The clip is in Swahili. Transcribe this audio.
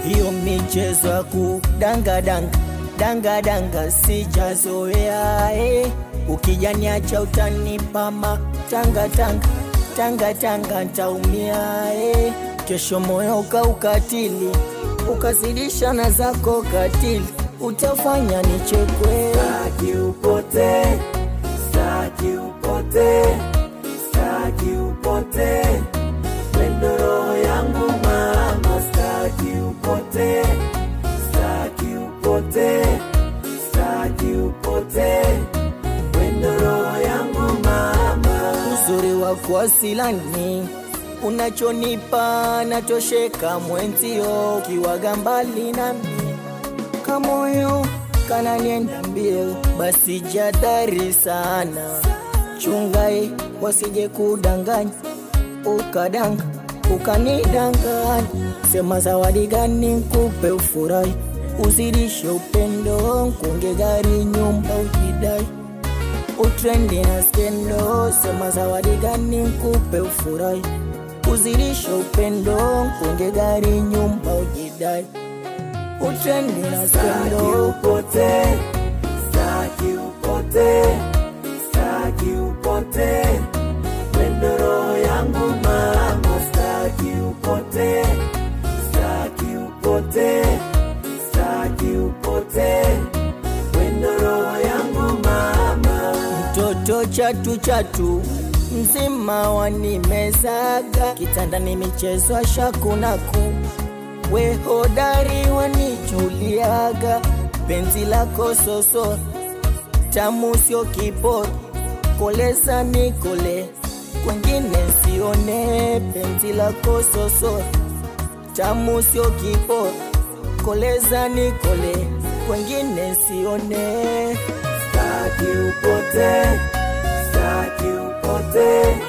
hiyo michezo ya kudangadanga dangadanga sijazoea eh. ukijaniacha utanipama tangatanga tangatanga ntaumia eh. kesho moyo ukaukatili ukazidisha na zako katili utafanya nichekwe Staki upote, staki upote, staki upote, wendo roho yangu mama, staki upote, staki upote, staki upote, wendo roho yangu mama. uzuri wako asilani unachonipa natosheka mwenzio kiwaga mbali nami kamoyo kananienda mbio basi jadhari sana chungai wasije kudanganya ukadanga ukanidanganya sema zawadi gani nkupe ufurahi uzidishe upendo nkunge gari nyumba ujidai utrendi na skendo sema zawadi gani nkupe ufurahi uzidishe upendo nkunge gari nyumba ujidai utrendi na Staki skendo upote, staki upote, staki upote, wendo roho yangu mama, staki upote, staki upote, staki upote, wendo roho yangu mama. mtoto chatu chatu mzima wanimezaga kitandani michezo ashakunaku we hodari wanijuliaga penzi lako soso tamu sio kiboro koleza nikole kwengine sione penzi lako soso tamu sio kiboro koleza nikole kwengine sione Staki upote, staki upote,